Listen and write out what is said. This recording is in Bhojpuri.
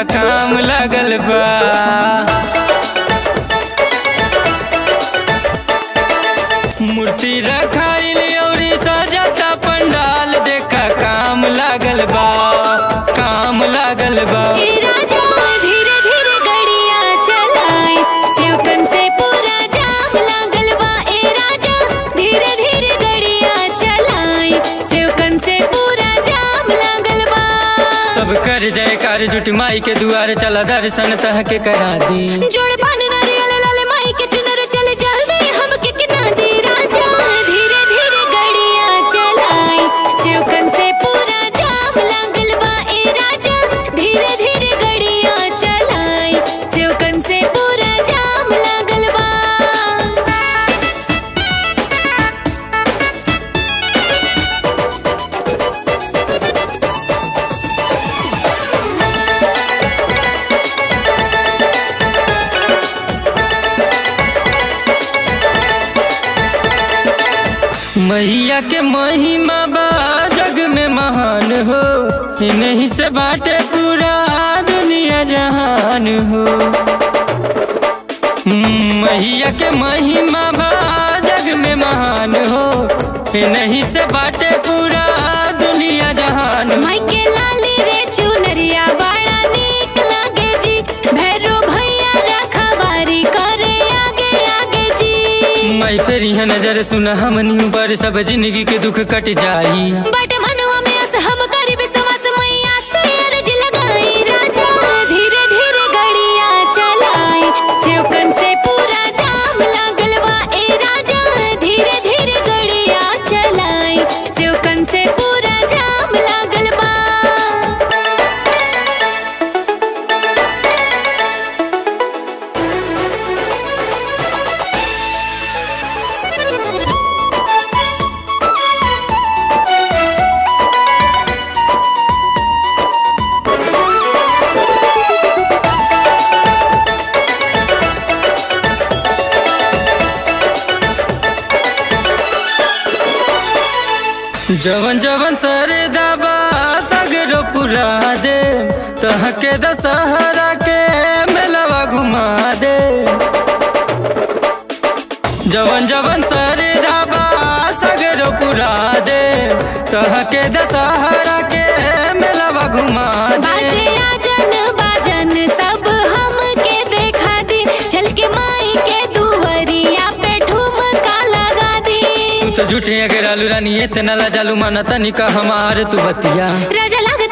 काम लागल बा मूर्ति रखाइल अउरी सजाता पंडाल देखा काम लागल बा काम लागल बा ए राजा धीरे धीरे गड़िया चलाए सेवकन से पूरा जाम लागल बा ए राजा धीरे धीरे गड़िया चलाए सेवकन से पूरा जाम लागल बा सब कर जयकार जुट माई के दुआर चला दर्शन तह के करा दी जोड़ पान नारियल लाल माई के चुनर चले जल्दी हमके किना दे राजा धीरे धीरे गड़िया चलाए सेवकन से पूरा जाम लागल बा ए राजा धीरे धीरे गड़िया चलाए सेवकन से पूरा जाम लागल बा मैया के महिमा बा जग में महान हो इन्हीं से बाटे पूरा दुनिया जहान हो हम्म, मैया के महिमा बा जग में महान हो इन्हीं से बाटे पूरा दुनिया जहान हो माई के लाली रे चुनरिया बड़ा नीक लागे जी भैरो भैया रखवारी करे आगे आगे जी मैं फिर यह नजर सुन हमनी पर सब जिंदगी के दुख कट जाई बट मनवा में अस हम करी विश्वास मैया से अर्ज लगाई राजा धीरे धीरे गड़िया चलाए सेवकन से पूरा जाम लागल बा ए राजा धीरे धीरे गड़िया चलाए सेवकन से पूरा जाम लागल बा जवन जवन सरे दबा सगरो पुरा दे तह के दशहरा के मेलवा घुमा दे जवन जवन सरे दबा सगरो पुरा दे तह के दशहरा के मेलवा घुमा बाजे दे आजन बाजन सब हमके देखा दी चल के माई के दुवरिया पे ठुमका लगा दी तू तो झूठे अगर आलू रानी इतना ला जालू माना तनिका हमार तू बतिया राजा लग